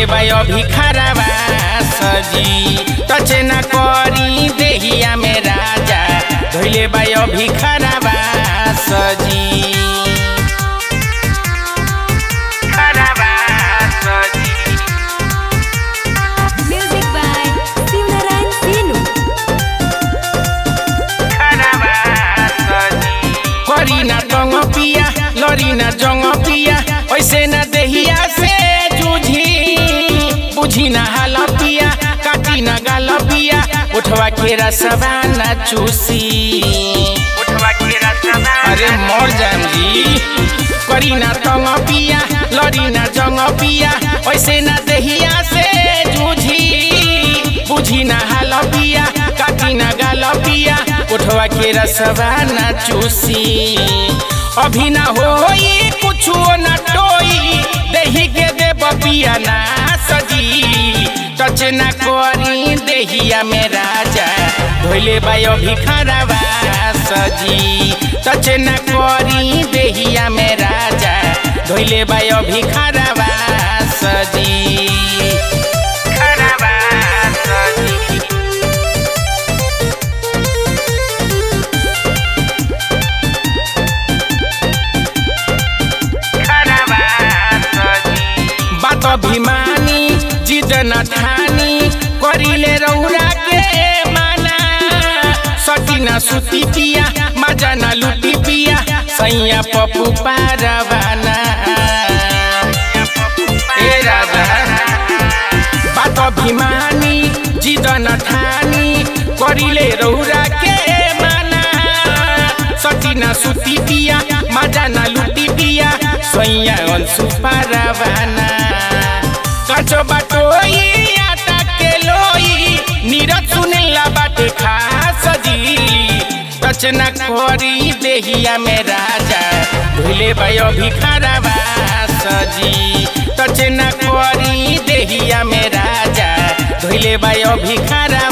धोइले बाई अभी खराबा सजी टचे न करी देहिया में राजा धोइले बाई अभी खराबा सजी खराबा सजी Music by Simran Sinu. करी ना जंग पिया लड़ी ना जंग पिया ऐसे ना देहिया से जूझी बुझी ना हाल पिया काटी ना गाल पिया उठवा के रसवा ना चूसी उठवा के रसवा अरे मर जाम जी करी ना तंग पिया लड़ी ना जंग पिया ऐसे ना देहिया से जूझी बुझी ना हाल पिया काटी ना गाल पिया उठवा के रसवा ना चूसी अभी ना होई कुछो ना टोई देही के दे बपिया ना सजी टच ना करी देहिया में राजा धोइले बाई अभी खराबा सजी टच ना करी देहिया में राजा धोइले बाई अभी खराबा सजी खराबा सजी बात अभिमानी जिद न ठानी करिले रौरा के माना सटी न सुती पिया मजा न लुटी पिया सैया पप्पू पारवाना ए राजा बात अभिमानी जिद न ठानी करिले रौरा के माना सटी न सुती पिया मजा न लुटी पिया सैया अंशु पारवाना काचो बाटो ई आटा के लोई नीरज सुनेला बाटे खास जी रचना करी देहिया में राजा भूले भाई अभी खराबा सजी रचना करी देहिया में राजा धोइले भाई अभी खराबा